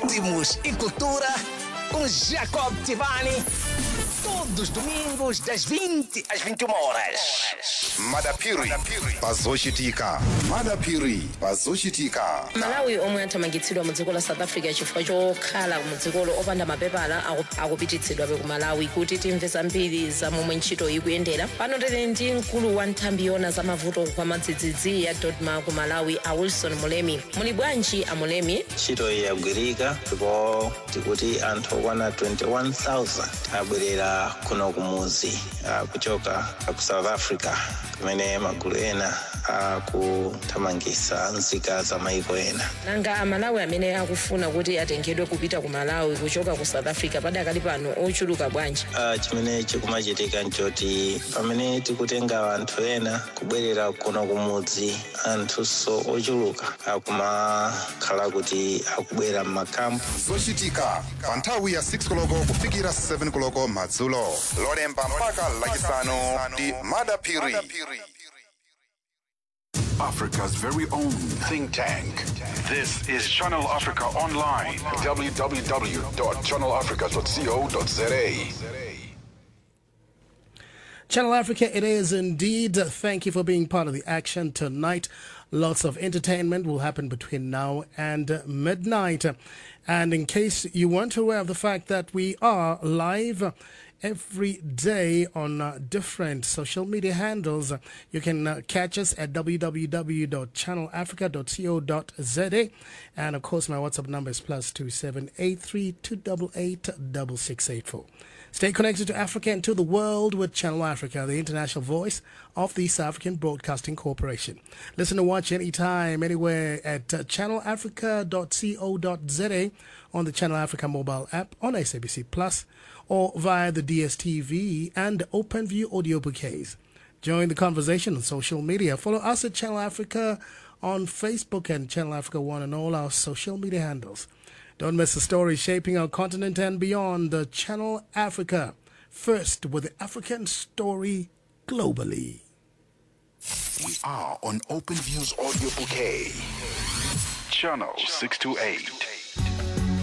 ritmos e cultura com Jacob Tivani. Todos os domingos, das 20 às 21 horas. madapiri pazochitika madapiri pazochitika malawi omwe athamangitsidwa mu dziko la south africa chifukwa chokhala mu dzikolo opanda mapepala aku- akupititsidwabe ku malawi kuti timve zambiri za momwe ntchito ikuyendera pano tili ndi mkulu wa nthambi yona za mavuto kwa madzidzidzi ya dodma ku malawi a wilson mulemi muli bwanji a mulemi ntchito iyi yagwirika ndipo tikuti anthu okwana 21000 abwerera kuno kumuzi ah, kuchoka ku south africa kumene magulu ena akuthamangitsa nzika za maiko ena nanga amalawi amene akufuna kuti atengedwe kupita ku malawi kuchoka ku south africa padakali pano ochuluka bwanji Ah, chimene chikumachitika nchoti pamene tikutenga anthu ena kubwerera kuno kumudzi anthunso ochuluka akumakhala kuti akubwera m'makampu zochitika pa nthawi ya 6 koloko kufikira 7 koloko madzulo lolemba mpaka lachisanu ndi madapiri Africa's very own think tank. This is Channel Africa Online. www.channelafrica.co.za. Channel Africa, it is indeed. Thank you for being part of the action tonight. Lots of entertainment will happen between now and midnight. And in case you weren't aware of the fact that we are live every day on uh, different social media handles, you can uh, catch us at www.channelafrica.co.za. And of course, my WhatsApp number is plus two seven eight three two double eight double six eight four. Stay connected to Africa and to the world with Channel Africa, the international voice of the South African Broadcasting Corporation. Listen and watch anytime, anywhere at uh, channelafrica.co.za on the Channel Africa mobile app on SABC Plus or via the DSTV and OpenView audio bouquets. Join the conversation on social media. Follow us at Channel Africa on Facebook and Channel Africa One on all our social media handles. Don't miss the story shaping our continent and beyond. The Channel Africa, first with the African story globally. We are on Open Views Audio Bouquet. Channel 628.